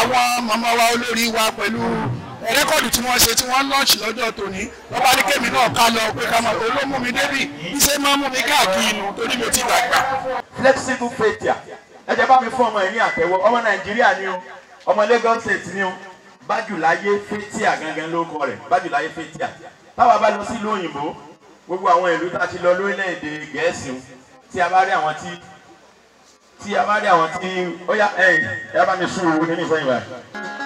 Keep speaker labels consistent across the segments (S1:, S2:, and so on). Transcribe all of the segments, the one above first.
S1: àwọn màmá wa olórí wa pẹ̀lú rẹ́kọ̀dù tí wọ́n ṣe tí wọ́n lọ́ọ̀ṣì lọ́jọ́ tòní lọ́ba ní kémi náà ká lọ pé ká máa olómú mi débì iṣẹ́ máa mú mi káàkiri inú torí mi ò ti dàgbà.
S2: flexible faithia ẹ jẹ́ bá mi fún ọmọ ẹ̀ ní àtẹ̀wọ́ ọmọ nàìjíríà ni o ọmọ lagos state ni o bájúláyé faithia gangan ló kọ rẹ̀ bájúláyé faithia táwa bá lọ sí ìlú òyìnbó gbogbo àwọn ìlú tá a ti lọ lórílẹ̀‐èdè gẹ̀ẹ́sì o tí a bá rí àwọn tí tí a bá rí àwọn tí ó yá ẹ̀yìn ẹ bá mi sún owó nínú ìfọyín báyìí.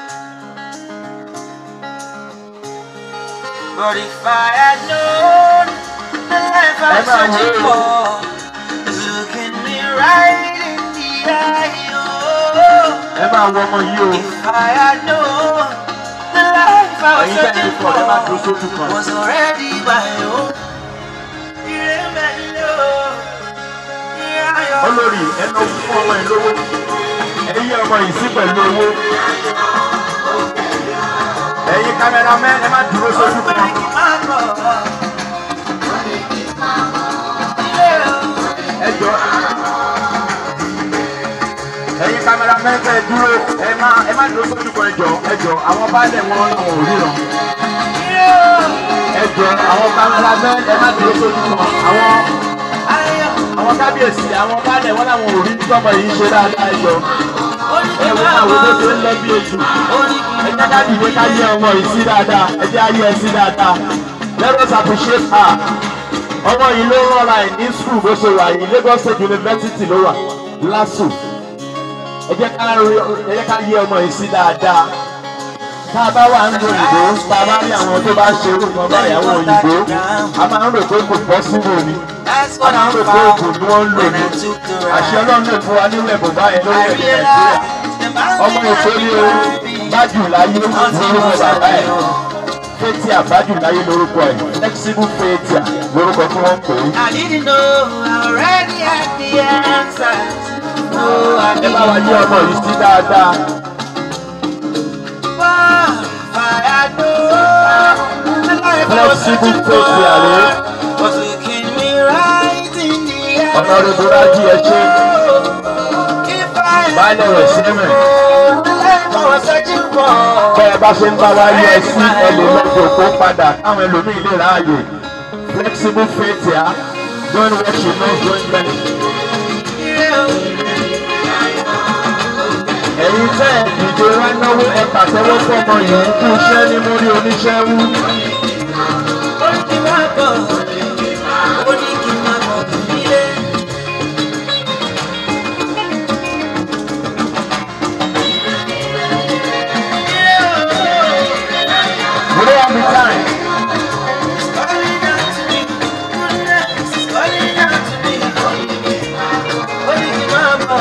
S3: But if I had known the life I'm
S2: Emma,
S3: searching
S2: where
S3: for is looking me right in the eye. Oh,
S2: ẹ máa wọ ọmọ yìí o
S3: if I had known the life I was
S2: ẹ̀yin tẹ́ ẹ
S3: searching
S2: ti pọ̀ ẹ máa dúró
S3: for
S2: sójú kan.
S3: was already my own. You remember, yeah,
S2: olórí ẹnu fún ọmọ ẹ lówó ẹyí ọmọ yìí sí pẹ̀lú owó ẹ̀yin kámẹ́rámẹ́ ẹ má dúró sójú kan ẹ jọ ẹ̀yin kámẹ́rámẹ́ kẹ́ ẹ dúró ẹ má ẹ má dúró sójú kan ẹ jọ ẹ jọ àwọn baálẹ̀ wọn làwọn ò ríran ẹ jọ àwọn kámẹ́rámẹ́ ẹ má dúró sójú kan àwọn àwọn kábíyèsí àwọn baálẹ̀ wọn làwọn ò rí tọmọ yìí ṣe dáadáa ẹ jọ ẹ wo àwọn tó ṣe ń lọ bí ojú ẹ jẹ́ ká dìde ká yẹ ọmọ yìí sí dáadáa ẹ jẹ́ ayé ẹ sí dáadáa let us appreciate her ọmọ yìí ló rọra ẹ̀ ní school bó ṣe wà yìí Lagos State University ló wà LASU ẹ jẹ́ ká rí ẹ jẹ́ ká yẹ ọmọ yìí sí dáadáa tá a bá wà ń lo òyìnbó tá a bá rí àwọn tó bá ṣe orúkọ báyìí àwọn òyìnbó a máa ń rò pé kò bọ́ sínú òní
S3: That's
S2: wọn
S3: what
S2: máa
S3: I
S2: ń rò pé oògùn
S3: found
S2: ni wọ́n ń lò
S3: when
S2: ní
S3: I took the
S2: àṣẹ
S3: ride.
S2: ọlọ́run lè fún wa nínú ẹ̀bùn báyìí lórí
S3: I
S2: èdè Nàìjíríà
S3: realized the man
S2: ọmọ èkó ní o bájù láyé lórúkọ bàbá ẹ̀ fẹ́tí àbájù láyé lórúkọ ẹ̀ flexible fẹ́tíà lórúkọ tí wọ́n ń pè é.
S3: I didn't know I already had the answers. No, I
S2: ẹ
S3: didn't
S2: bá wa yé ọmọ yìí sí dáadáa
S3: But if I had known the life I was
S2: Flexible
S3: searching
S2: faith, Yare.
S3: for was looking me right in the eye.
S2: ọ̀nà rògbòdájì ẹ ṣe
S3: If I had
S2: baálẹ̀ rẹ̀ sí mẹ́.
S3: known the life I was searching for
S2: bẹ́ ẹ bá ṣe ń bá wa yẹ ẹ sí ẹ lè lọ́jọ́ kó padà káwọn ẹlòmíì lè ráàyè flexible fẹ́tíà doing what she knows doing best. ẹ̀yin tẹ́ ẹ̀ dìde wá náwó ẹ pàtẹ́wọ́ fọmọ yìí kú iṣẹ́ ní mórí oníṣẹ́ wú.
S3: ó ní kí n máa bọ̀ ó ní kí n máa bọ̀ nílé.
S2: We don't have the time.
S3: Calling out to me, goodness is calling out to me. Ó ní kí n máa bọ̀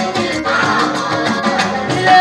S3: nílé.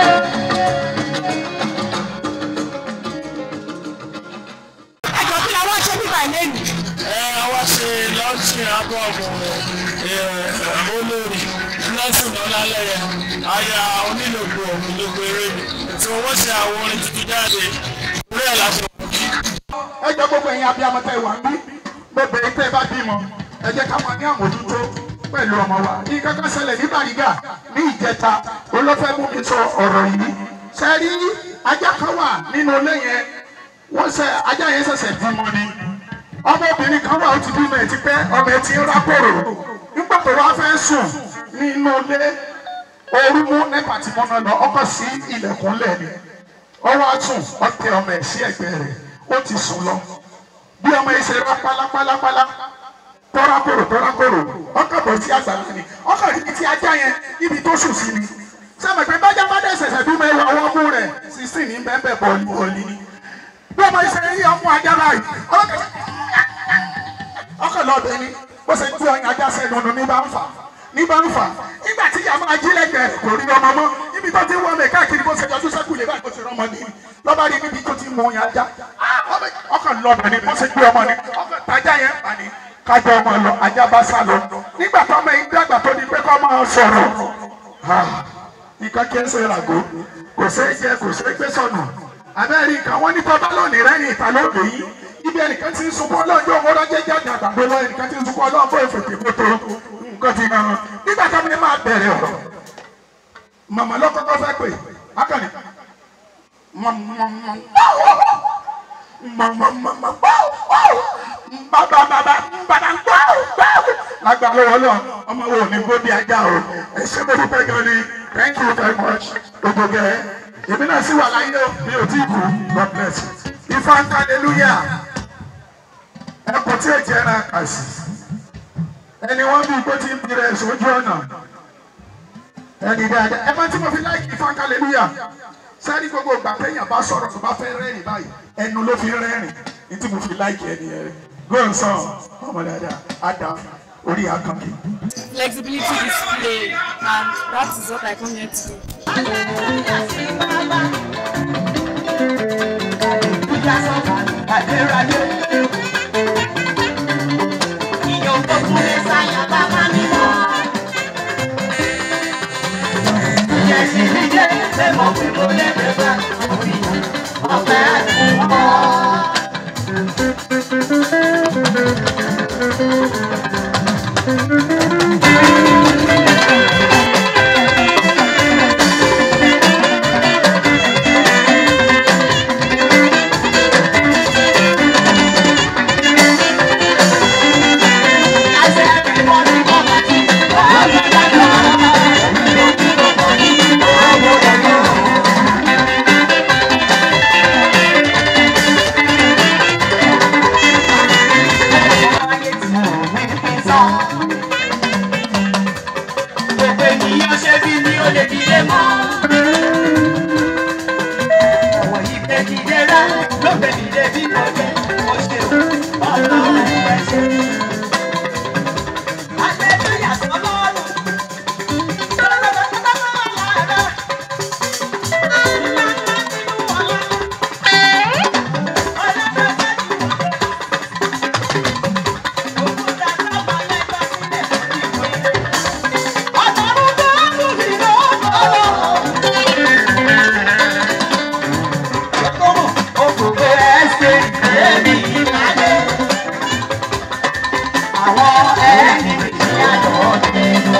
S4: ẹjọ kí la wá ṣe bíbá ìlẹ́nu.
S1: ẹ wá ṣe lọ́sìn abọ́ọ̀mù olórí lọ́sìn ọlálẹ́yẹ aya onílògbò onílògbò eré mi tí wọ́n ṣe àwọn orin tuntun jáde orí ẹ̀ láṣẹ
S5: ẹ jẹ́ gbogbo ẹ̀yin abiyamọ tẹ́ wà bí gbogbo ẹ̀yin tẹ́ bá bímọ ẹ jẹ́ ká máa ní àmójútó pẹ̀lú ọmọ wa ní kankan ṣẹlẹ̀ ní Bàrígà ní ìjẹta olófẹ́ mú mi sọ ọ̀rọ̀ yìí ṣe rí ajá kan wà nínú ilé yẹn wọ́n ṣe ajá yẹn ṣẹ̀ṣẹ̀ bímọ ni ọmọbìnrin kan wà ó ti bímọ ẹ̀ ti pẹ́ ọmọ ẹ̀ ti ń rákòrò nígbà tó wá fẹ́ sùn nínú ilé ooru mú nípa tí mo náà lọ ọkọ̀ sí ilẹ̀kùn lẹ́ni ọwọ́ àtún ọtẹ ọmọ ẹ̀ sí ẹ̀gbẹ́ rẹ̀ ó ti sùn lọ bí ọmọ yìí ṣe rá pálápálápálá tọ́rákòrò tọ́rákòrò ọkọ̀ bọ̀ sí àgbàlá ni ọkọ̀ níbi tí ajá yẹn níbi tó sùn sí ni sẹ́mi pé bájá bá dẹ̀ ṣẹ̀ṣẹ̀ bí mẹ́wàá ọwọ́ mú rẹ̀ sísìn ní bẹ́ẹ̀ bọ́ọ̀lì bọ́ọ̀lì ni bí ọmọ yìí ṣe rí ọmọ ajá báyìí ọkọ̀ lọ́ọ̀bẹ ni bó ṣe gbé ọyàn ajá sẹ́nu ọ̀nà ní bá ń fà ní bá ń fà nígbà tí ìyá máa jí lẹ́gbẹ̀ẹ́ rẹ̀ kò rí ọmọ mọ́ níbi tó ti ń wọ́n mi káàkiri bó ṣe yọjú sẹ́kù lè báyìí bó ṣe rọmọ nìyí lọ́ba rí níbi tó ti mú ọyàn ajá ọkọ̀ lọ́ọ̀bẹ ni bó ṣe gbé ọmọ ni ọkọ̀ tajà yẹn pa ni kájọ ọmọ lọ ajá bá sá lọ nígbà tó ọmọ yìí dàgbà tó di pé kọ́ máa sọ̀rọ̀ nǹkan kí ẹ ṣe ràgó kò ṣe é jẹ kò ṣe é gbé sọnù abẹ́rẹ́ nǹkan wọ́n ní tọ́ba lónìí rẹ́ ní ìta lóde yìí ibi ẹnìkan ti ń sunkún ọlọ́jọ́ owó lọ́jọ́ jáde àgbàdo lọ ẹnìkan ti ń sunkún ọlọ́jọ́ ìfètè kótó nǹkan ti hàn nígbà tó ní máa bẹ̀rẹ̀ ọ̀rọ̀ màmá ló kọ́kọ́ fẹ́ pè akọni lágbàá lọ́wọ́ lọ ọmọ wo ní gbóbi ajá o ẹ ṣé mo dúpẹ́ gan ni thank you very much gbogbo gẹ èmi náà sì wà láyé o mi ò tí ì kú god bless you ifá ń hallelujah ẹ kò tí ì jẹ́ ẹran kà sí ẹni wọ́n bí igbó tí ń bi rẹ̀ sójú ọ̀nà ẹni dáadáa ẹ bá tí mo fi láìkì ifá ń hallelujah sáré gbogbo ìgbà téèyàn bá sọ̀rọ̀ tó bá fẹ́ rẹ́rìn báyìí ẹnu ló fi rẹ́rìn ní tí mo fi láìkì ẹni yẹn gbọ́n sàn ọmọ dáadáa ada orí akànkì.
S4: Flexibility display and that is what I come here to do.
S3: Gbogbo ènìyàn ṣe bí ní ó lè dìde mọ́. Ọ̀wọ̀ yìí pé dìde rá ló pé dìde bí mo jẹ́. Mo ṣe o, ọlọ́run ẹ̀ ṣe. Hallelujah sọ́lọ́run. Àwọn ẹni ìyàtọ̀ nínú.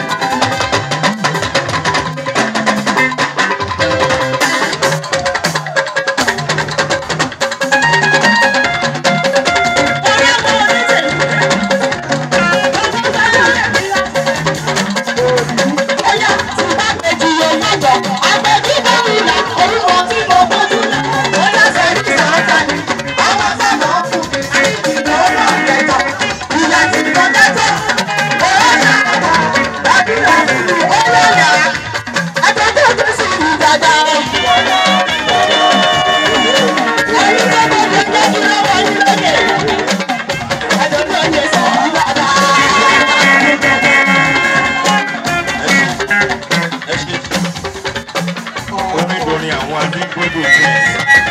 S2: onídorin àwọn adégbòdò twins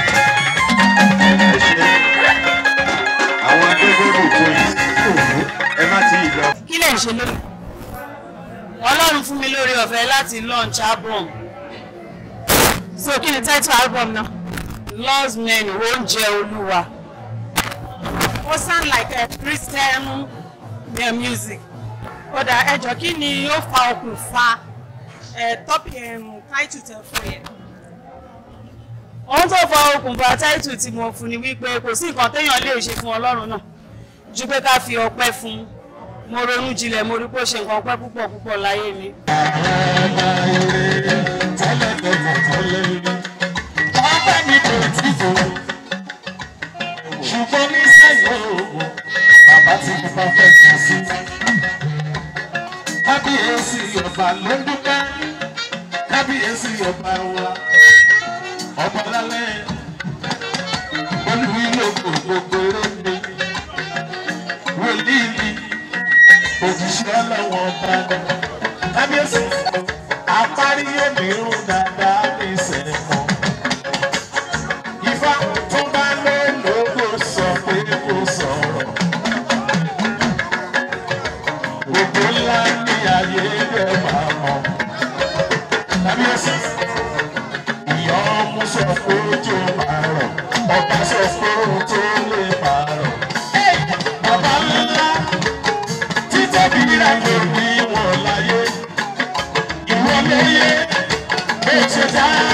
S2: ẹ ṣe àwọn adégbòdò twins ẹ má ti lọ.
S4: Kí lè ṣe lónìí? Ọlọ́run fún mi lórí ọ̀fẹ́ láti launch album. So kí ni title album náà? Lost Men Oúnjẹ Olúwa. Ó sound like a Christian uh, music. Kódà ẹjọ́ kí ni ó fa okùnfà tọ́pì title tẹ fún yẹn? Ohun tó fa okùnfà title tí mo fún ni wípé kò sí nǹkan téèyàn lè ṣe fún Ọlọ́run náà ju pé ká fi ọpẹ́ fún un mo ronú jinlẹ̀ mo rí pé ó ṣe nǹkan ọpẹ́ púpọ̀ púpọ̀ láyé mi.
S6: ṣùgbọ́n ní sẹ́yìn oògùn bàbá ti fi perfect sí. kábíyèsí ọba ló ń dúpẹ́ kábíyèsí ọba wa ọba lálẹ́ olùwílòkò gbogbo eré wòlíì ni òṣìṣẹ́ ọlọ́wọ́ ọba ni kábíyèsí apárí òmíràn dáadáa ní ìsẹ̀mọ́. Ifá tó bá lé lóko sọ pé kò sọ̀rọ̀. Gbogbo ńlá ní ayé rẹ̀ máa mọ̀. Kábíyèsí, ìyá ọmú sọ pé ojú máa rọ̀. Ọba sọ pé ohun tó lè máa rọ̀. Bàbá ńlá títẹ̀bí rẹ̀ ló ní wọn láyé. Ìwọ lóye, bó ṣe dá wà lé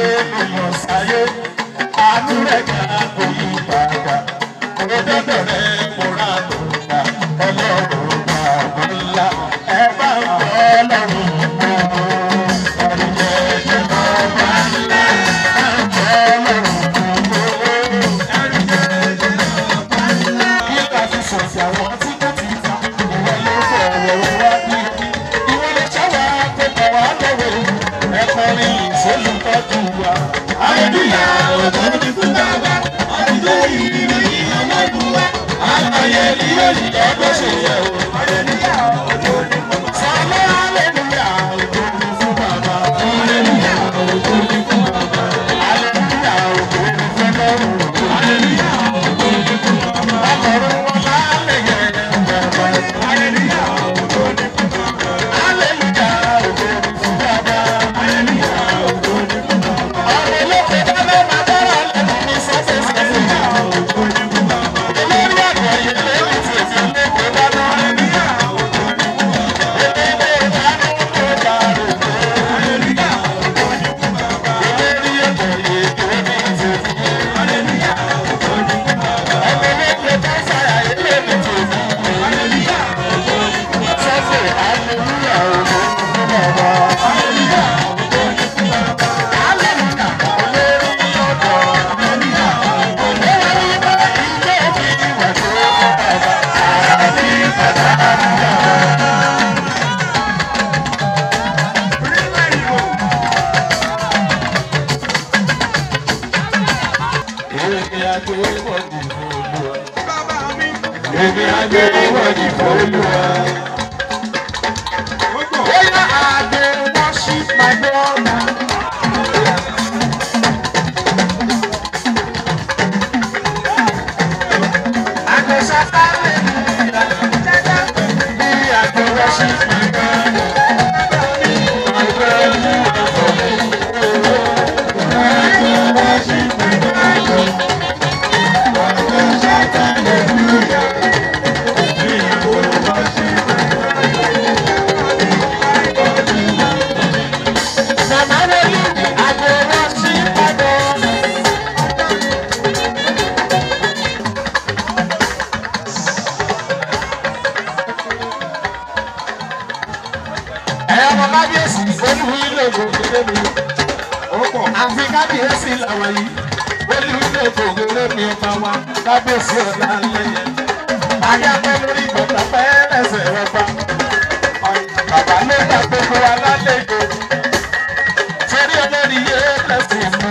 S6: ènìyàn sáyé àánú rẹ̀ ga kò yí padà òdodo rẹ̀ mo rà tó gbà ọlọ́run gbà mí ńlá ẹ bá ń bọ́ ọlọ́run mọ́ ẹ̀rí jẹ́ jẹ́ mọ́ bá ńlá ẹ ń bọ́ ọlọ́run mọ́ ẹ̀rí jẹ́ jẹ́ mọ́ bá ńlá. bí ká fi sọ̀sì àwọn tí kò tí ì ta ìwọ ló fọ̀rọ̀ wá bí ìwọ lè ṣáwá tó bọ̀ wá lọ́wọ́ ẹ̀kọ́ ní ìṣolùtọ́jú wa. Aleluya ògo ni fún bàbá, ọdún yìí ni ọlọ́dún wa. Àgbáyé ni yóò yí ọgbọ́n ṣe yẹ o. Aleluya ògo ni fún bàbá. Sọlá aleluya ògo ni fún bàbá. Aleluya ògo ni fún bàbá. Aleluya ògo ni fún lọ́rùn. Aleluya ògo ni fún bàbá. Ọkọ̀rọ̀ wọn lálẹ́ yẹn bàbá. Aleluya ògo ni fún bàbá. Aleluya ògo ni fún bàbá. Aleluya ògo ni fún bàbá. Ọ̀rọ̀ olókè dáná máa dára lẹ́nu ní sọ́sẹ̀ sẹ́sẹ̀. Ògo ni fún bàbá. Olórí àgbà yìí lẹ́nu tí èsì lẹ́kọ̀ọ́ dáná. Aleluya ògo ni fún bàbá. Eléré ìdánù tó dàrú. Aleluya ògo ni fún bàbá. Eléré ẹ̀kọ́ yìí tó ní ìtòkù. Aleluya ògo ni fún bàbá. Ẹgbẹ́ méje tó sáyà ilé mi tòkù. Aleluya ògo ni fún bàbá. Sọ́sẹ̀ aleluya ògo ni fún bàbá. Aleluya ògo ni fún bàbá. Aleluya olórí ọ̀dọ́. Aleluya ògo ni fún bàbá. Ilé mi wà tó fún bàbá. Àbí bàbá àbúrò. Èmi àgbẹ̀ wọ̀nyí fòlùwà. Èmi àgbẹ̀ wọ̀nyí fòlùwà. Bóyá àgbẹ̀ worship my brother. Àgbẹ̀ sátánì bí àgbẹ̀ worship my brother. My brother, àgbẹ̀ worship my brother. ọmọ kábíyèsí olúwi lóògùn kékeré mi àfi kábíyèsí làwọn yìí olúwi lóògùn kékeré mi ọba wa kábíyèsí ọ̀la lẹ́yẹ. ayápẹ́ lórí bàtà pẹ́ẹ́rẹ́sẹ̀ ọba bàbá ló bá gbogbo wa lálejò torí olórí yé lẹ́sìn mú.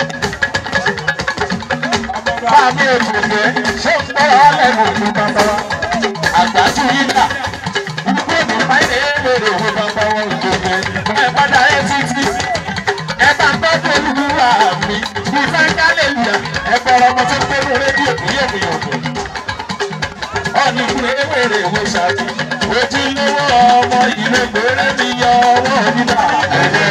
S6: Báàmì òkùnkùn ṣé ń gbọ́ ọ́lẹ́nu òkú bàbá wa àgbájú yìí dà gbogbo báyìí èrè òwe bàbá wọn òjòjò ẹ padà ẹ títí ẹ bá gbọ́dọ̀ olúwa mi bí fẹ́ńkálẹ̀ lùyà ẹ bọ̀rọ̀ ọmọ tó gbẹ́rù rédíò kú yẹ̀ mí yòókù. ọ̀nì ìwé ewéèrè ìwé ṣáàtì ojúlówó ọmọ ìlú gbèrè mi yọ ọwọ́ mi dà. ẹ̀jẹ̀